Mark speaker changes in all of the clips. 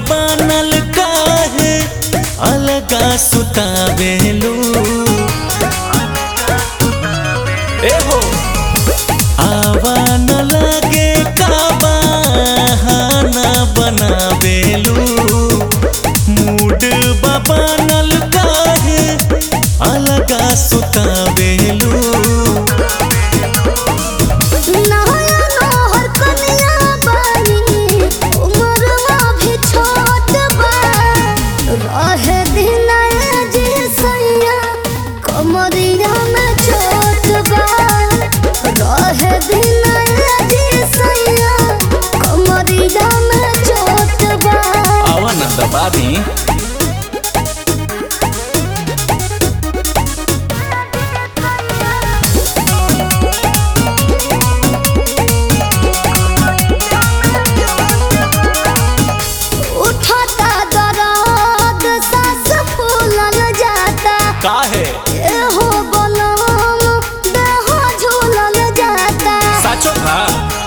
Speaker 1: बनल काहे अलगा सुतावेलू ए हो आवा न लगे का बहाना बनावेलू मूड बनल काहे अलगा सुतावेलू
Speaker 2: नया नहर कनिया बानी उमरवा भी छोट बा रहे दिन जी सैया कमरिया में चोट बा रहे दिन जी सैया कमरिया में चोट बा
Speaker 1: आवा न दबा दी
Speaker 2: उठाता दर्द सांस फूलल जाता
Speaker 1: काहे
Speaker 2: एहो बनम देह झूलल जाता
Speaker 1: साचो का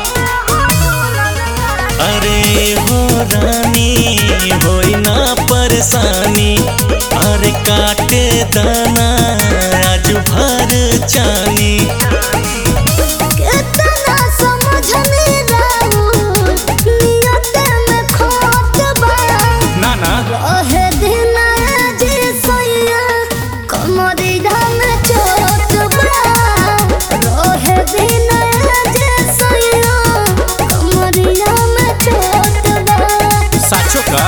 Speaker 1: अरे हो रानी होई ना परेशानी अरे काटे दाना आज भर चानी
Speaker 2: कितना समझने रहूं नियत में खोट बा
Speaker 1: ना ना
Speaker 2: रहे दिन जी सैया कमरिया में चोट बा रहे दिन जी सैया कमरिया में चोट बा
Speaker 1: साचो का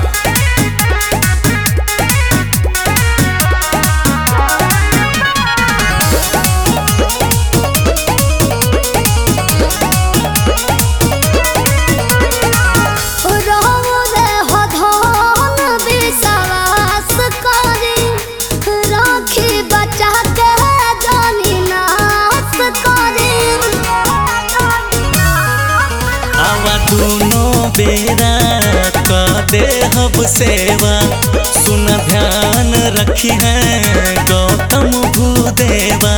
Speaker 2: रहु रे हो धन विश्वास करी राखी बचा के जानी नाश करी
Speaker 1: आवा दोनों बेरा का दे हब सेवा सुन ध्यान रखी है गौतम भूदेवा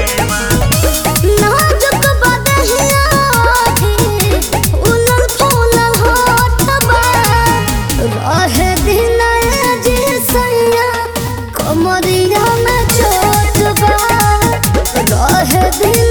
Speaker 2: नाजुक बदहिया थी उलल फूलल होठ बा रहे दिन जी सैया कमरिया में चोट बा रहे दिन